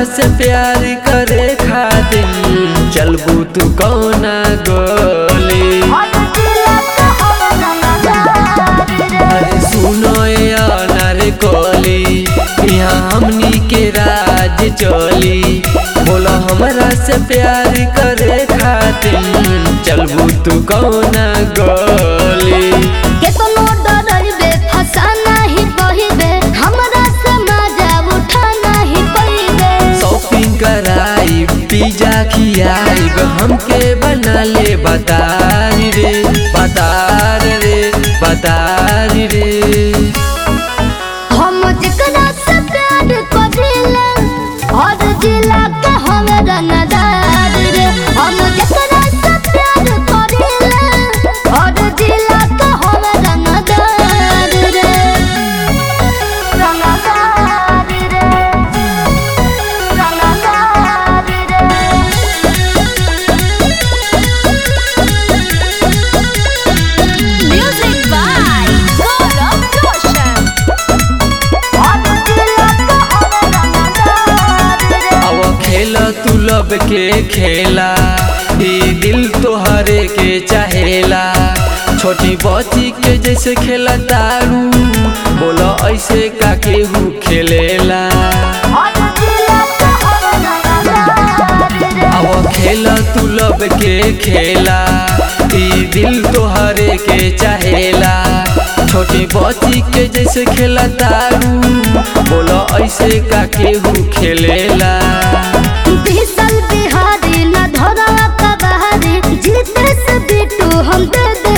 हमरा से प्यार करे खातिर चलबू तू कौना गोली अरे सुनो यार कोली यहाँ हमनी के राज चली बोला हमरा से प्यार करे खातिर चलबू तू कौना गोली केतनो डरइबे फंसा नाही कहिबे हमरा से मजा उठा नहीं पइबे शॉपिंग कराई पिज्जा खियाई हमके बना ले बतारी रे बतार रे बतारी रे हम जेकरा से प्यार करिले और जिला के हम रंगदार रे हम जेकरा से प्यार करिले और जिला के हम रंगदार रे रंगदार रे रंगदार रे म्यूजिक बाय गौरव रोशन और जिला के हम रंगदार रे अब खेल तू लब के खेला ई दिल तोहरे के चाहेला छोटी बच्ची के जैसे खेला तारू बोलो ऐसे का केहू खेलेला और जिला के हम रंगदार रे अब खेल तू लब के खेला ई दिल तोहरे के चाहेला छोटी बच्ची के जैसे खेला तारू बोलो ऐसे का केहू खेलेला बिसल बिहारी न धरा का बहारी जीते से बिटू हम दे दे